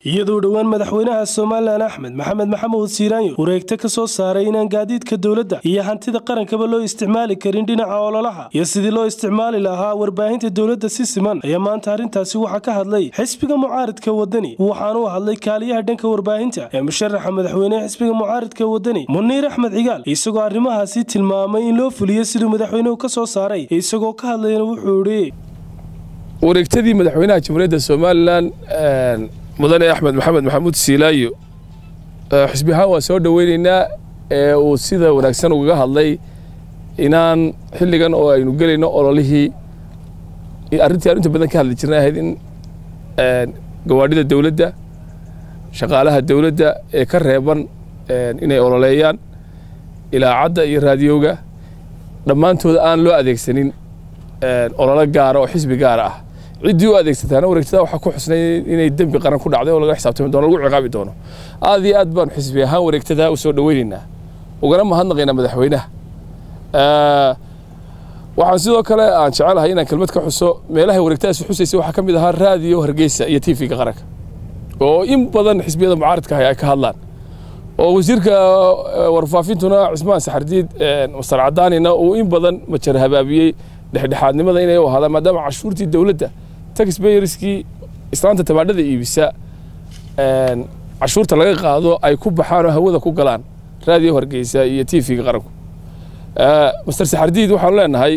iyadoo dhowaan madaxweynaha somalilan axmed maxamed maxamuud siiraanyo wareegto ka soo saaray inaan gaadiidka dowladda iyo hantida qarankaba loo isticmaali karin dhinaca ololaha iyo sidii loo isticmaali lahaa warbaahinta dowladda si siman ayaa maanta arrintaasi waxaa ka hadlay xisbiga mucaaridka wadani waxaana u hadlay kaaliyaha dhanka warbaahinta ee musharaxa madaxweynehe xisbiga mucaaridka wadani muniir axmed cigaal isagoo arrimahaasi tilmaamay in loo fuliyo siduu madaxweynuhu ka soo saaray isagoo ka hadlayna wuxuu idhi wareegtadii madaxweynaha jamhuuriyadda somalilan mudane axmed maxamed maxamuud siilaayo xisbi ahaan waan soo dhoweyneynaa ee uu sida wanaagsan ugaga hadlay inaan xilligan oo aynu gelayno ololihii arrintii aan inta badan ka hadli jirnay ahayd in gawaadhida dowladda shaqaalaha dowladda ee ka reeban inay ololeeyaan ilaacadda iyo raadiyowga dhammaantooda aan loo adeegsanin ololo gaara oo xisbi gaara ah ciddii u adeegsataana wareegtada waxaa ku xusnay inay dembi qaran ku dhacday oo laga xisaabtami doono lagu ciqaabi doono aad iyo aad baan xisbi ahaan wareegtada u soo dhoweynaynaa ugana mahadnaqaynaa madaxweynaha waxaan sidoo kale aan jecelahay inaan kelmad ka xuso meelahay wareegtadaasi xusaysay waxaa ka mid ahaa raadiyo hargeysa iyo tv-ga qaranka oo in badan xisbiyada mucaaridka ahay ay ka hadlaan oo wasiirka warfaafintuna cismaan saxardiid mastar cadaanina uu in badan majar habaabiyey dhexdhexaadnimada inay u ahaadaan maadaama cashuurtii dowladda taxbayerskii islaanta tabaadhada iibisa cashuurta laga qaado ay ku baxaan oo hawada ku galaan raadiyo hargeysa iyo tv-ga qaranku master saxardiid waxaanu leenahay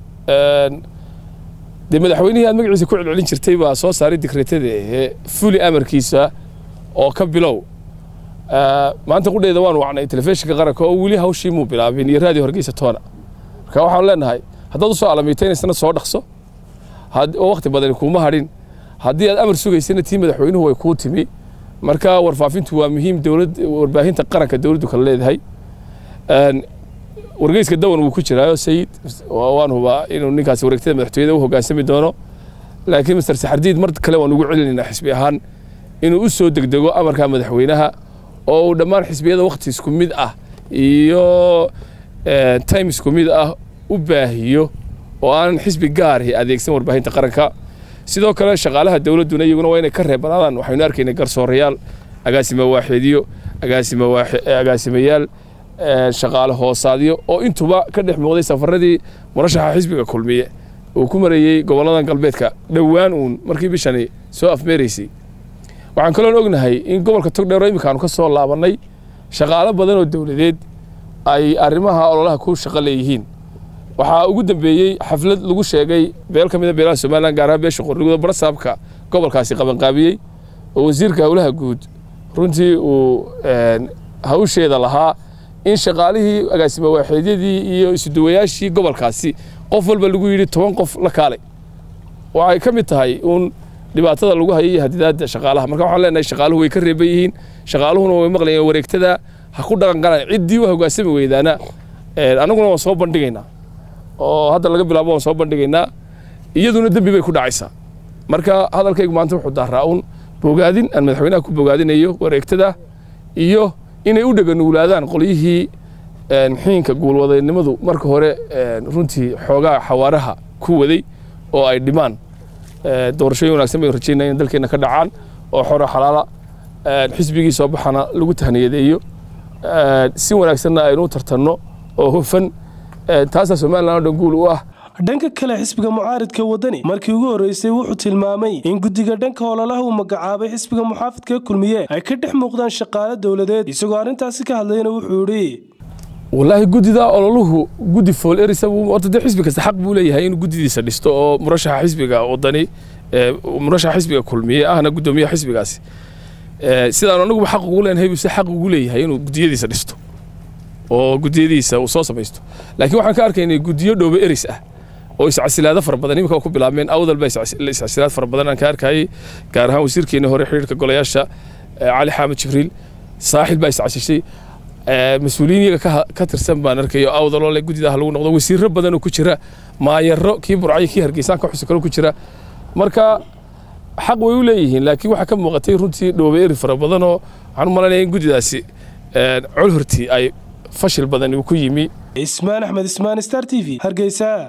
dee madaxweynihii aad magaciisa ku celcelin jirtay baa soo saaray dikreetada ee fuli amarkiisa oo ka bilow maanta qudheeda waan wacnay telefishinka qaranka oo weli hawshii muu bilaabin iyo raadiyo hargeysa toona marka waxaanu leenahay haddaad usoo alamiitaynaysana soo dhaqso oo wakhti badani kuuma hadhin haddii aad amar sugaysana tii madaxweynuhu way kuu timi marka warfaafintu waa muhiim dowlad warbaahinta qaranka dowladdu kala leedahay wargeyska dawan wuu ku jiraayo sayid waan hubaa inuu ninkaasi wareegtada madaxtooyada u hoggaansami doono laakiin master saxardiid mar kale waan ugu celinaynaa xisbi ahaan inuu u soo degdego amarka madaxweynaha oo uu dhammaan xisbiyada wakhti isku mid ah iyo time isku mid ah u baahiyo oo aan xisbi gaari adeegsan warbaahinta qaranka sidoo kale shaqaalaha dowladduna iyaguna waa inay ka reebanaadaan waxaynu arkaynay garsoorayaal agaasima waaxeedyo agaasimayaal shaqaale hoosaadyo oo intuba ka dhex muuqday safaradii murashaxa xisbiga kulmiye uu ku marayey gobolladan galbeedka dhowaan uun markii bishani soo afmeeraysay waxaan kaloon ognahay in gobolka togdheero iminka aanu ka soo laabannay shaqaalo badan oo dowladeed ay arrimaha ololaha ku shaqo leeyihiin waxaa ugu dambeeyey xaflad lagu sheegay beel ka mida beelaha somalilan gaar ahaan beesha qorniguda barasaabka gobolkaasi qabanqaabiyey oo wasiirka howlaha guud runtii uu hawsheeda lahaa in shaqaalihii agaasima waaxeedyadii iyo isuduwayaashii gobolkaasi qof walba lagu yidhi toban qof la kaalay waxay ka mid tahay uun dhibaatada lagu hayay hadidaadda shaqaalaha marka waxaan leenahay shaqaaluhu way ka reeban yihiin shaqaaluhuna way maqlayeen wareegtada ha ku dhaqan galaan ciddii u hoggaansami weydaana annaguna waan soo bandhigaynaa oo hadda laga bilaabo waan soo bandhigaynaa iyaduna dembi bay ku dhacaysaa marka hadalkaygu maanta wuxuu daaraa uun bogaadin aan madaxweynaha ku bogaadinayo wareegtada iyo inay u dheganuulaadaan qolyihii xiinka guulwadaynimadu marka hore runtii xoogaa xawaaraha ku waday oo ay dhimaan doorashooyin wanagsan baynu rajaynaya in dalkeenna ka dhacaan oo xoro xalaala xisbigii soo baxana lagu tahniyadeeyo si wanaagsanna aynu u tartanno oo hufan taasaa somalilan oo dhan guul u ah dhanka kale xisbiga mucaaridka wadani markii ugu horreysay wuxuu tilmaamay in guddiga dhanka ololaha uu magacaabay xisbiga muxaafidka kulmiye ay ka dhex muuqdaan shaqaale dowladeed isagoo arrintaasi ka hadlayna wuxuu idhi wallaahi guddida ololuhu guddi fool erisa horta dee xisbi kasta xaq buu leeyahay inuu guddidiisa dhisto oo murashaxa xisbiga wadani murashaxa xisbiga kulmiye ahna guddoomiyaha xisbigaasi sidaan anaguba xaq ugu leenahay buu se xaq ugu leeyahay inuu guddiyadiisa dhisto oo guddiyadiisa uu soo samaysto laakiin waxaan ka arkaynay guddiyo dhoobe eris ah oo iscasilaado fara badan iminka ku bilaabmeen awdal baa iscasilaad fara badan aan ka arkayay gaar ahaan wasiirkeeni hore xiriirka golayaasha cali xamed jibriil saaxil baa iscasishay mas-uuliyiin iyaga ka tirsan baan arkayo awdaloo le guddidaha lagu noqdo wasiirro badan oo ku jira maayaro kii burcayo kii hargeysaan ka xusi karo ku jira marka xaq way u leeyihiin laakiin waxaa ka muuqatay runtii dhoobe eri fara badan oo waxaan u malanaya in guddidaasi col hortii ay fashil badan uu ku yimi ismaan axmed ismaan star t v hargeysa